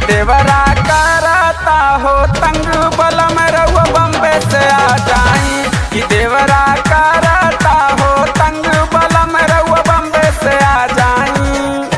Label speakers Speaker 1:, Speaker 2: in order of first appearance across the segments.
Speaker 1: देवरा करता हो तंग बलम रउआ बम्बे से आ जाई कि देवरा करता हो तंग बलम रउआ बम्बे से आ जाई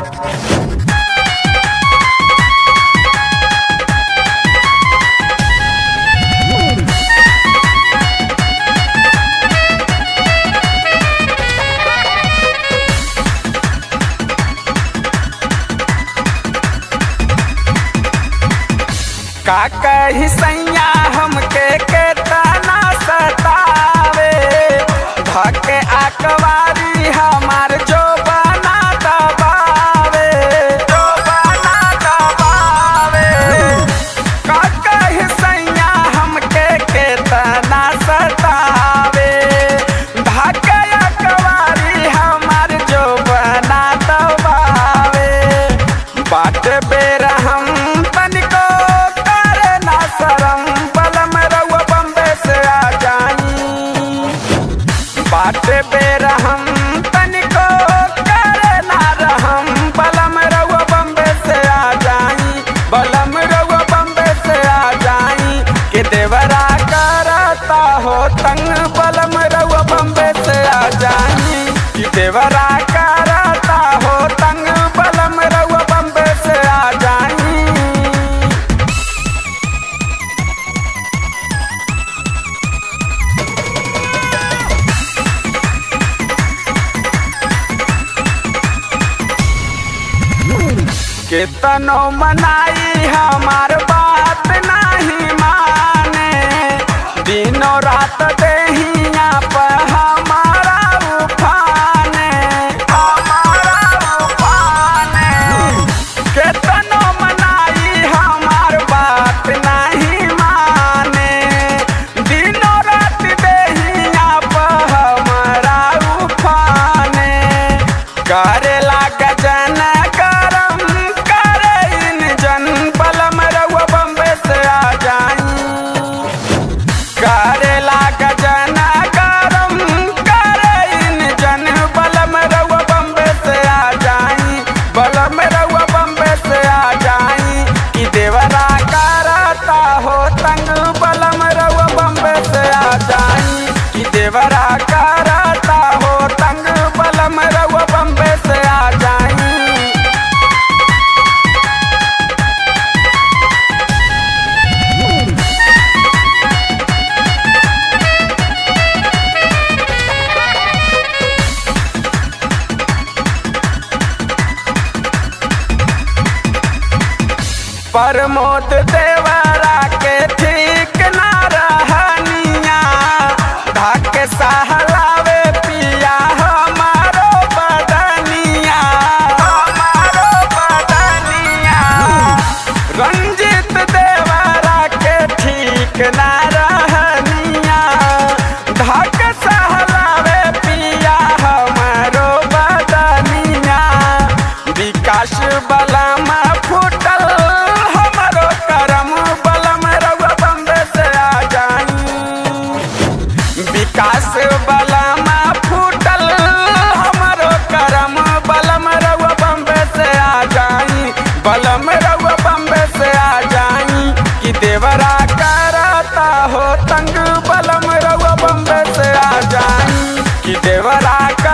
Speaker 1: का कही सैया हमके केतना सतावे धके आकवारी हमार जो बना दबावे जो बना दबावे का कही सैया हमके केतना सतावे धके आकवारी हमार जो बना दबावे बाट बेर हम तनिको करे ना शरम बलम रउआ बम्बे से आ जाई बाट बेर हम तनिको करे ना रहम बलम रउआ बम्बे से आ जाई बलम रउआ बम्बे से आ जाई के देवरा करता हो तंग बलम रउआ बम्बे से आ जाई कि देवरा करता हो तंग बलम रउआ बम्बे से आ जाई केतनो मनाई हमार बात नहीं माने दिनों रात देहिया पर हमारा उफाने हमारा उफाने केतनो मनाई हमार बात नहीं माने दिनों रात देहिया पर हमारा उफाने करेला गजन करम करे इन जन बलम रउआ बम्बे से आ जाई करेला गजन करम करे इन जन बलम रउआ बम्बे से आ जाई बलम रउआ बम्बे से आ जाई कि देवरा करता हो तंग बलम रउआ बम्बे से आ जाई कि देवरा करता हो तंग बलम रउआ बम्बे से आ जाई प्रमोद देवरा के ठीक ना रहनिया धक सहलावे पिया हमारो बदनिया हमारो बदनिया रंजित देवरा के ठीक ना रहनिया धक सहलावे पिया हमारो बदनिया विकास बलम फूटल हमरो करम बलम रउआ बम्बे से आ जाई विकास बलम फूटल हमरो करम बलम रउआ बम्बे से आ जाई बलम रउआ बम्बे से आ जाई कि देवरा करता हो तंग बलम रउआ बम्बे से आ जाई कि देवरा